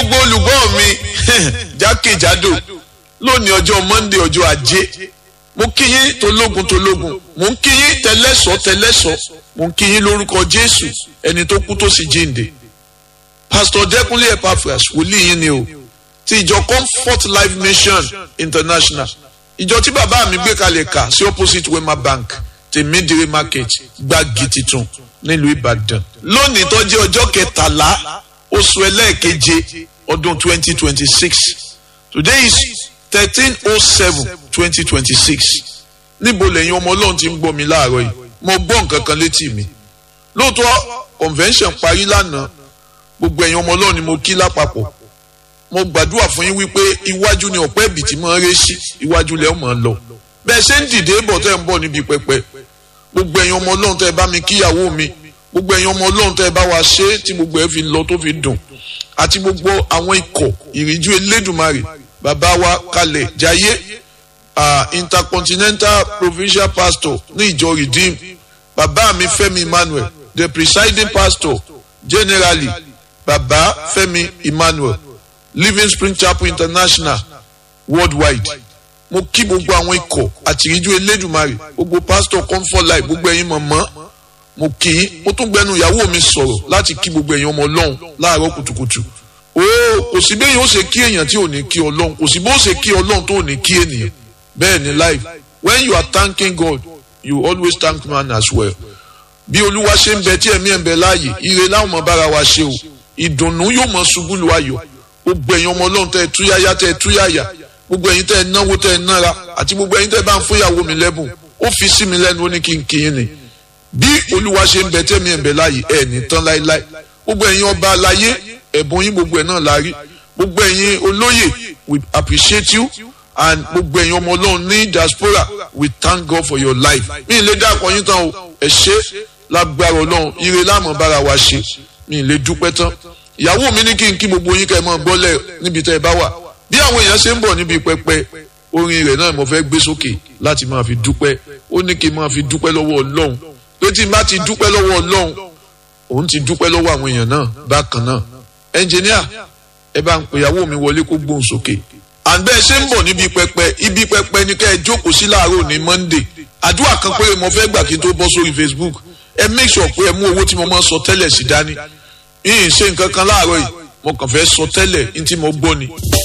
gbogbo olùgbọ́ mi jákèjádò lónìí ọjọ́ monday ọjọ́ ajé mo kí yín tológun tológun mo ń kí yín tẹlẹ́sọ̀ tẹlẹ́sọ̀ mo ń kí yín lórúkọ jésù ẹni tó kú tó sì jíǹde pastor dẹkùnlé epaphras wòlíì yín ni o ti ìjọ comfort life mission international ìjọ tí bàbá mi gbé kalẹ̀ kà sí opposite wema bank tèmídìrí market gbági titun nílùú ìbàdàn lónìí tó jẹ́ ọjọ́ kẹtàlá oṣù ẹlẹ́ẹ̀keje ọdún twenty twenty six today is thirteen oh seven twenty twenty six níbo lẹ́yìn ọmọ ọlọ́run ti ń gbọ́ mi láàárọ̀ yìí mo gbọ́ nǹkan kan létí mi lóòótọ́ convention parí lánàá gbogbo ẹ̀yin ọmọ ọlọ́run ni mo kí lápapọ̀ mo gbàdúrà fún yín wípé iwájú ni ọ̀pẹ́ ibì tí máa ń ré sí iwájú lẹ́ máa ń lọ bẹ́ẹ̀ ṣe ń dìde bọ̀ tẹ́ ń bọ̀ níbi pẹpẹ gbogbo ẹ̀yin ọmọ ọlọ́run tẹ́ ẹ bá mi kíyàwó mi gbogbo ẹ̀yin ọmọ ọlọ́run tẹ́ ẹ bá wa ṣe é tí gbogbo ẹ fi lọ tó fi dùn àti gbogbo àwọn ikọ̀ ìrìnjú elédùnmarè bàbá wa kalẹ̀ jayé uh, intercontinental provincial pastor ní ìjọ redeem bàbá mi fẹ́mi emmanuel the presiding pastor generally bàbá fẹ́mi emmanuel living spring chapel international worldwide mo kí gbogbo àwọn ikọ̀ àtìríjú elédùnmarè gbogbo pastor comfort life gbogbo ẹ̀yin mọ̀mọ́ mo kì í mo tún gbẹnu ìyàwó mi sọ̀rọ̀ láti kí gbogbo ẹ̀yin ọmọ ọlọ́run láàárọ̀ kùtùkùtù ooo kò sí bẹ́ẹ̀ yóò ṣe kí èèyàn tí ò ní kí ọlọ́run kò sí bó ṣe kí ọlọ́run tó ò ní kí ènìyàn bẹ́ẹ̀ ni life when you are thanking God you always thank man as well bí olúwa ṣe ń bẹ tí ẹ̀mí ẹ̀ ń bẹ láàyè ire láwọn ọmọ bára wa ṣe o ìdùnnú yóò mọ ṣubú lu ayọ̀ gbogbo ẹ̀yin ọmọ ọlọ́run tẹ́ ẹ túyáyá tẹ́ ẹ túyáyá gbogbo ẹ̀yin tẹ́ ẹ náwó tẹ́ ẹ nára àti gbogbo ẹ̀yin tẹ́ ẹ bá ń fún ìyàwó mi lẹ́bùn ó fi sí mi lẹ́nu ó ní kí n kí yín ni bí olúwa ṣe ń bẹ tẹ́mi ẹ̀ ń bẹ láàyè ẹ̀ ní tán láéláé gbogbo ẹ̀yin ọba aláyé ẹ̀bùn yín gbogbo ẹ̀ náà la rí gbogbo ẹ̀yin olóyè we appreciate you and gbogbo ẹ̀yin ọmọ ọlọ́run ní diaspora we thank God for your life mi ì lè dá àpọ̀ yín tán o ẹ̀ ṣe lágbára ọlọ́run ire láàmú bára wa ṣe mi ì lè dúpẹ́ tán ìyàwó mi ní kí n kí gbogbo yín kẹ́ ẹ mọ́ gbọ́lẹ̀ níbi tẹ́ ẹ bá wà bí àwọn èèyàn ṣe ń bọ̀ níbi pẹpẹ orin rẹ̀ náà mo fẹ́ gbé sókè láti máa fi dúpẹ́ ó ní kí n máa fi dúpẹ́ lọ́wọ́ ọlọ́run pé tí n bá ti dúpẹ́ lọ́wọ́ ọlọ́run òun ti dúpẹ́ lọ́wọ́ àwọn èèyàn náà bákan náà ẹnjìníà ẹ bá ń pè ìyàwó mi wọlé kó gbóhùn sókè àgbẹ̀ ṣe ń bọ̀ níbi pẹpẹ ibi pẹpẹ ni kẹ́ ẹ jókòó sí láàárọ̀ ní monday àdúrà kan pé mo fẹ́ gbà kí n tó bọ́ sórí facebook ẹ make sure pé ẹ mú owó tí mo máa ń sọ tẹ́lẹ̀ sí dání yìí ṣe nǹkan kan láàárọ̀ yìí mo kàn fẹ́ sọ tẹ́lẹ̀ ní tí mo gbọ́ ni.